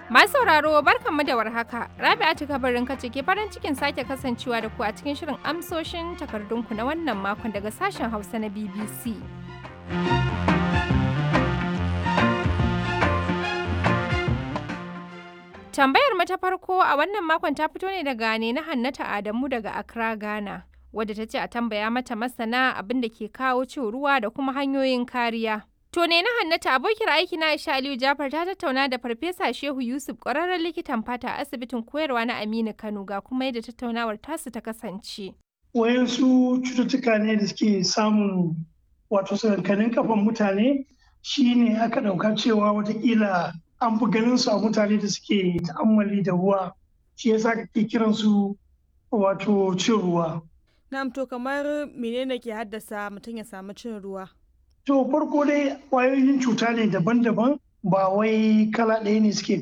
Masu sauraro barkanmu da warhaka. Rabi'atu kabarin kace ke farin cikin sake kasancewa da ku a cikin shirin amsoshin takardunku na wannan makon daga sashen Hausa na BBC. Tambayar mu ta farko a wannan makon ta fito ne daga ne na Hannata Adamu daga Accra, Ghana. Wadda ta ce a tambaya mata masana abin da ke kawo cin ruwa da kuma hanyoyin kariya. To ne na Hannata abokiyar aiki na Aisha Aliyu Jafar ta tattauna da Farfesa Shehu Yusuf ƙwararren likitan fata a asibitin koyarwa na Aminu Kano ga kuma yadda tattaunawar tasu ta kasance. Wayansu cututtuka ne da suke samun wato sakankanin kafan mutane shine aka ɗauka cewa watakila an fi ganin su a mutane da suke ta'ammali da ruwa shi yasa kake kiran su wato cin ruwa. Na'am to kamar menene ke haddasa mutum ya samu cin ruwa? To farko dai ƙwayoyin cuta ne daban-daban ba wai kala ɗaya ne suke